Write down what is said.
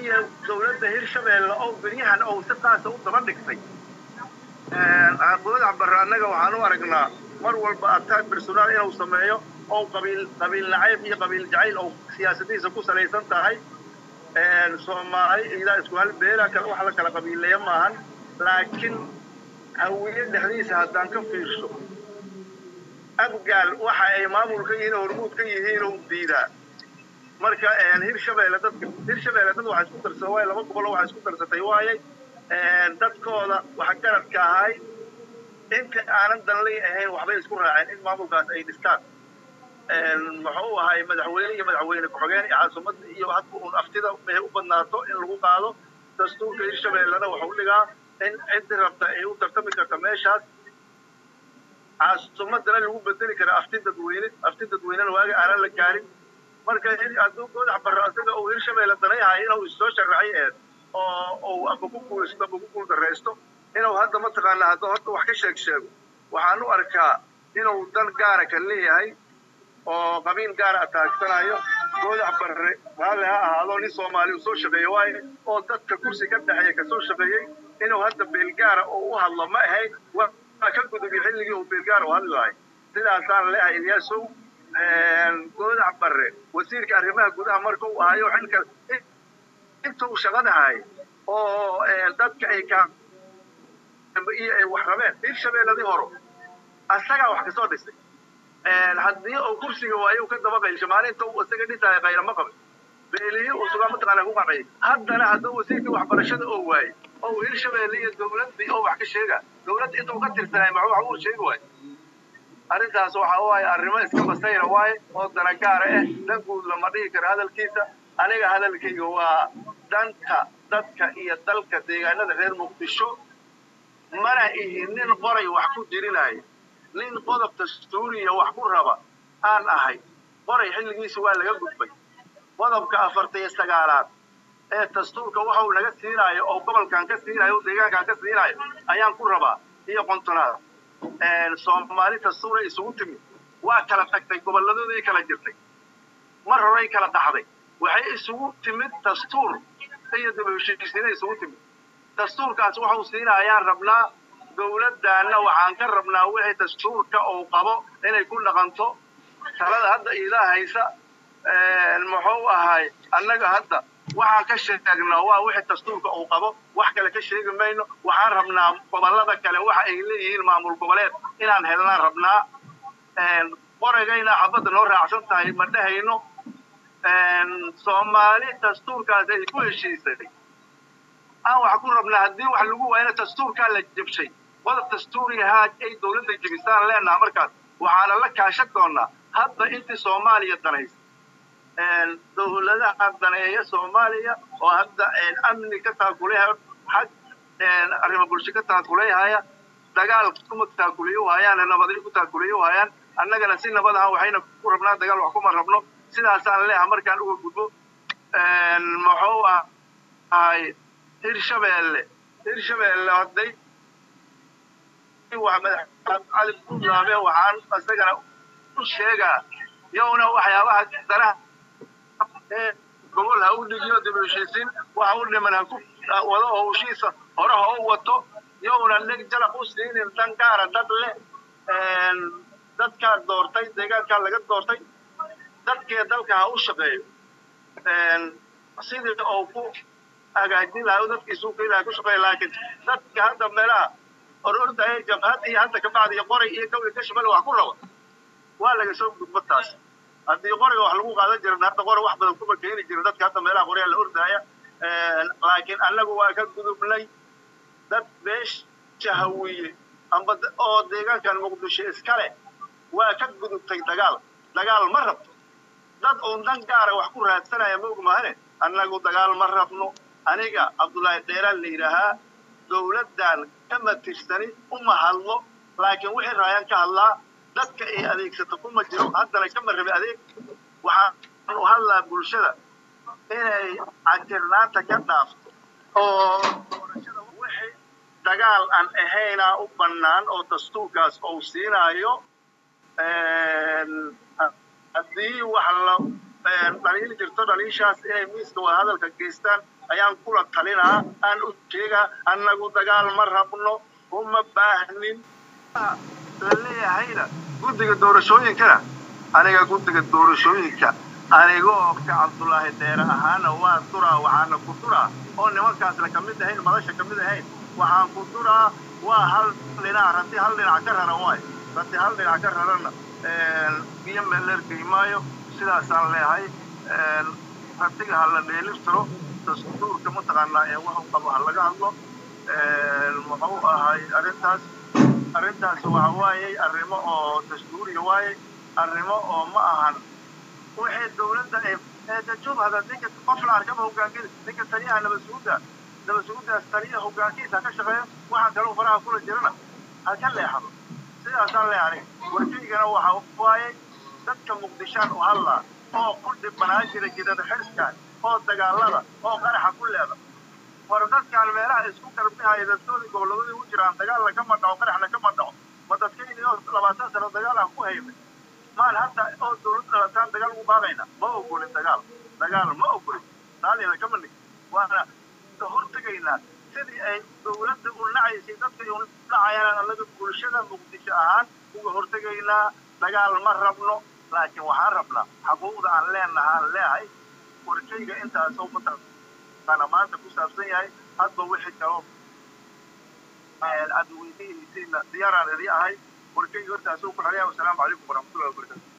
keliya dowladda hirshabeelle oo beryahan ou si qaasa u daba dhigtay goodax barre annaga waxaan u aragnaa mar walba ataag personaal inuu sameeyo oo qabiil qabiil nacayb iyo qabiil jacayl oo siyaasadihiisa ku salaysan tahay soomaali ilaa isku hal beela kale wax la kala qabiileeya maahan laakiin hawiye dhexdiisa haddaan ka fiirso abgaal waxa ay maamul ka yihiin hormuud ka yihiin oo diidaa marka hirshabeelle dadka hirshabeelle dad waxa isku darsada waaye laba boqol waxa isku darsatay waaye dadkooda waxa garadka ahay inta aanan danley ahayn waxbay isku raaceen in maamulkaas ay dhistaan muxuu ahay madaxweyne iyo madaxweyne ku-xigeen iyo caasimada iyo hadba un aftida mehe u badnaato in lagu qaado dastuurka hirshabeellena waxau dhigaa in ciddi rabta ay u tartami karta meeshaas caasimadana lagu bedeli kara afti dadweyne afti dadweynena waaga aanan la gaarin marka hadduu goodax barro isaga uu hirshabeelle danayhayo inuu issoo sharaxay eed oo uu amba ku guulaysto amba ku guuldarraysto inuu hadda mataqaanaa hadda horta wax ka sheeg sheego waxaan u arkaa inuu dan gaara ka leeyahay oo qabiil gaara ataagsanayo goodax barre raalli ha ahaado nin soomaali uu soo shaqeeye waaye oo dadka kursi ka dhexeeya kasoo shaqeeyey inuu hadda beelgaara oo u hadlo ma ahayn waa ka gudubi xilligii uu beelgaara u hadli lahay sidaasaan leehay ilyaasow goodax barre wasiirka arrimaha gudaha marka uu ahayo xilka intuu shaqadahay oo dadka ay ka iyo ay wax rabeen hirshabeelladii horo asagaa wax kasoo dhisay haddii uu kursiga waayo ka daba qaylsho maalinta uu isaga dhisaayo qaylama qabin beelihii uu sugaa mataqaana ku qacay haddana hadduu wasiirkii waxbarashada oo waaye oo hirshabeelle iyo dowladdii oo wax ka sheega dowladda intuu ka tirsanay maxuu wax uu sheegi waayo arrintaas waxa waaye arrimo iska basayra waaye oo danagaara ah dan guud lama dhihi karo hadalkiisa aniga hadalkayga waa danta dadka iyo dalka deegaanada reer muqdisho mana ihi nin qoray wax ku jirinayo nin qodob dastuuriya wax ku raba aan ahay qoray xilligiisa waa laga gudbay qodobka afarta iyo sagaalaad ee dastuurka waxa uu naga siinaayo oo gobolkan ka siinayo oo deegaankan ka siinayo ayaan ku rabaa iyo qontonaad soomaali dastuuray isugu timid waa kala tagtay gobolladooday kala jirtay mar horay kala dhaxday waxay isugu timid dastuur iyo daba heshiisiinay isugu timid dastuurkaas waxau siina ayaan rabnaa dowladdaanna waxaan ka rabnaa wixii dastuurka uu qabo inay ku dhaqanto talada hadda iidaa haysa muxuu ahay annaga hadda waxaan ka sheegnaa waa wixii dastuurka uu qabo wax kale ka sheegi mayno waxaan rabnaa gobollada kale waxa ay leeyihiin maamul goboleed inaan helnaan rabnaa qoragayna xabadda noo raacsan tahay ma dhehayno soomaali dastuurkaas ay ku heshiisay aan wax ku rabnaa haddii wax lagu waayana dastuurkaa la jebshay qodob dastuurigahaa ay dowladda jebisaan leenaha markaas waxaana la kaashan doonaa hadda intii soomaaliya danaysa dowladaha daneeya soomaaliya oo hadda amni ka taakuleha xag arrimo bulsho ka taakuleyhaya dagaal kuma taakuleyo hayaan nabadyo ku taakuleyo hayaan annagana si nabad aha waxayna ku rabnaa dagaal wax kuma rabno sidaasaan leeha markaan uga gudbo muxuu ahay hirshabeelle hirshabeelle hadday cali buntlaame waxaan isagana u sheegaa yowna waxyaabaha danaha gobol ha u dhigiyo dib u heshiisiin waxa u dhiman ha ku wado howshiisa hore ha u wato yowna dheg jalaq u siinin dan gaara dad leh dadkaa doortay deegaankaa laga doortay dadkee dalka ha u shaqeeyo sidii uu ku hagaajin lahaa dadkiisuu ka ilaha ku shaqeeya laakiin dadka hadda meelaha orordaya jabhad iyo hadda kabacdi iyo qoray iyo gawri ka shabelle wax ku raba waa laga soo gudbo taas haddii qoriga wax lagu qaadan jirin hadda qori wax badan kuma keeni jirin dadka hadda meelaha qoryaa la ordaaya laakiin annagu waa ka gudubnay dad beesha hawiye amba oo deegaankan muqdisho iskale waa ka gudubtay dagaal dagaal ma rabto dad uun dan gaara wax ku raadsanaya ma ogmahane annagu dagaal ma rabno aniga cabdullaahi dheeraan la yidhaahaa dowladdan kama tirsani uma hadlo laakiin wixii raayaan ka hadlaa dadka ay adeegsato kuma jiro haddana kama rabi adeeg waxaan u hadlaa bulshada inay cajirnaanta ka dhaafto oo doorashada wixii dagaal aan ahaynaa u bannaan oo dastuurkaas uu siinaayo haddii wax la dhaliili jirto dhaliishaas inay miiska wadahadalka geystaan ayaan kula talinaa aan u sheegaa annagu dagaal ma rabno uma baahnin la leeyahayna guddiga doorashooyinkana aniga guddiga doorashooyinka anigoo ka cabdulaahi deere ahaana waa duraa waxaana ku duraa oo nimankaasna kamid ahayn madasha kamid ahayn waxaan ku duraa waa hal dhinac rati hal dhinac ka rara waay rati hal dhinac ka rarana biyo meelergey maayo sidaasaan leehay ratiga ha la dheeliftiro dastuurka mataqaanaa ee waxu qabo ha laga hadlo muxuu ahay arrintaas arrintaas waxa waayey arrimo oo dastuuriya waaye arrimo oo ma ahan waxay dawladda ee jubhada ninka qof la arkaba hogaankida ninka taliyaha nabadsuguda nabadsugudaas taliyaha hogaankiisa ha ka shaqeeyo waxaan kaloo faraha kula jirana ha ka leexdo sidaasaan leehay warkaygana waxa waaye dadka muqdishaan u hadlaa oo ku dhibanaa jira jidada xiskaan oo dagaalada oo qaraxa ku leeda war dadkaan meelaha isku garbihaya dadkoodii gobolladii u jiraan dagaalna kama dhaco qaraxna kama dhaco ma dadkayni oo labaatan sano dagaal aan ku haymay maan hadda oo dawlad dhalataan dagaal ugu baaqayna ma ogolin dagaal dagaal ma ogolin taalina kama nig waana ka hortegaynaa sidii ay dawladda u nacaysay dadkay u nacayaan annaga bulshada muqdisho ahaan uga hortegaynaa dagaal ma rabno laakiin waxaan rabnaa xaquuqda aan leenaha aan leehay warkayga intaasoo mataqaana maanta ku saabsan yahay hadba wixii kaloo aad weydiinaysiina diyaaraan idii ahay warkayga intaasoo ku xelaya wasalaamu calaykum waraxmatullahi wabarakatu